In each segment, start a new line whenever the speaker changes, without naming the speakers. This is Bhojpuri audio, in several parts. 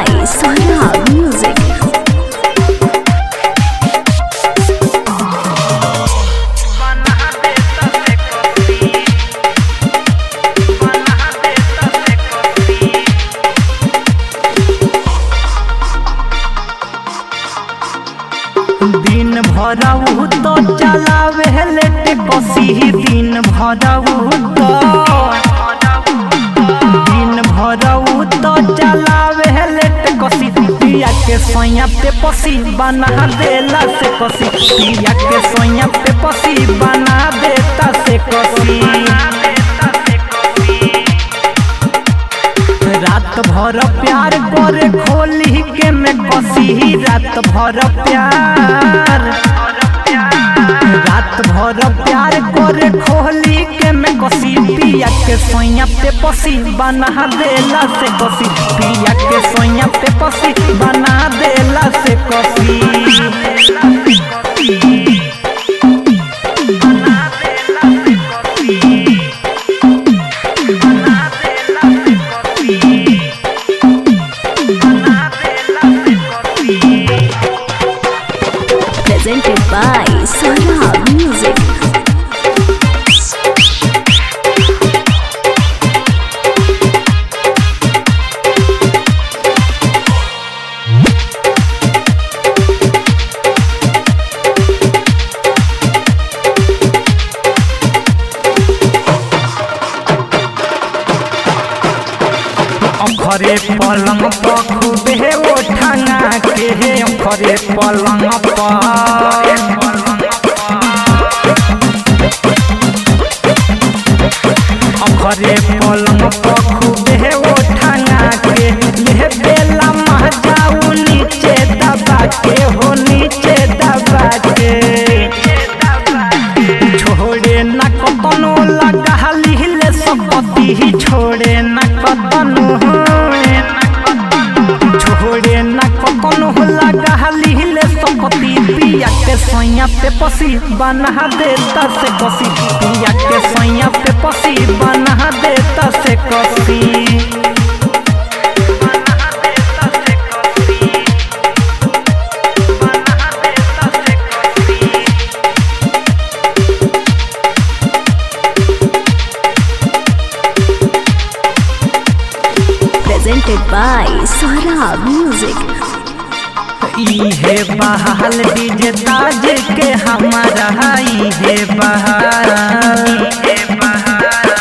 by Swarab Music.
दिन भरऊ तो चलावे लेट कसी दिन भरऊ तो दिन भरऊ तो चलावे लेट कसी पिया के सोया पे पसी बना देला से कसी पिया के सोया पे पसी बना देता से कसी रात भर प्यार करे खोली के में कसी रात भर प्यार रात भर प्यार करे खोली के में कसी पिया के सोया पे पसी बना देला से कसी पिया के सोया पे पसी बना देला से कसी
Presented by Swarab Music.
अखरे पलंग पर खूबे ओठंगा के हे अखरे पलंग पर अखरे पलंग पर खूबे ओठंगा के ले बेला महजाऊ नीचे दबा के हो नीचे दबा के छोड़े न कतनो लगा लिहले सकती छोड़े न कतनो छोड़े न कतनो लगा लिहले सकती पिया के सोया पे पसी बना देता से कसी पिया के सोया पे पसी बना देता से कसी
Presented by Swarab Music.
इहे बहाल डीजे ताज के हमारा इहे बहाल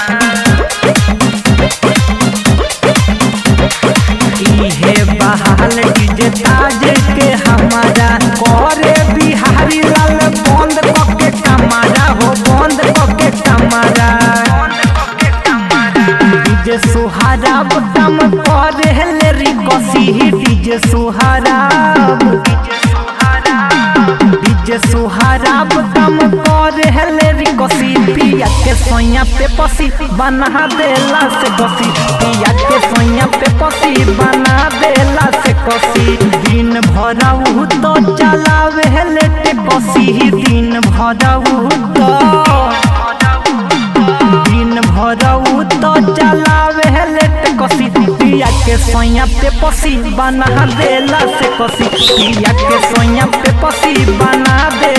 इहे बहाल डीजे ताज के हमारा करे बिहारी लाल बंद कके कमारा हो बंद कके कमारा डीजे सुहाराब दम करे ले रिकसी डीजे सुहाराब डीजे सुहाराब दम करे ले रिकसी पिया के सोया पे पसी बना देला से कसी पिया के सोया पे पसी बना देला से कसी दिन भरऊ तो चलावे लेट कसी दिन भरऊ तो दिन भरऊ तो चलावे लेट कसी पिया के सोया पे पसी बना देला से कसी पिया के सोया पे पसी बना दे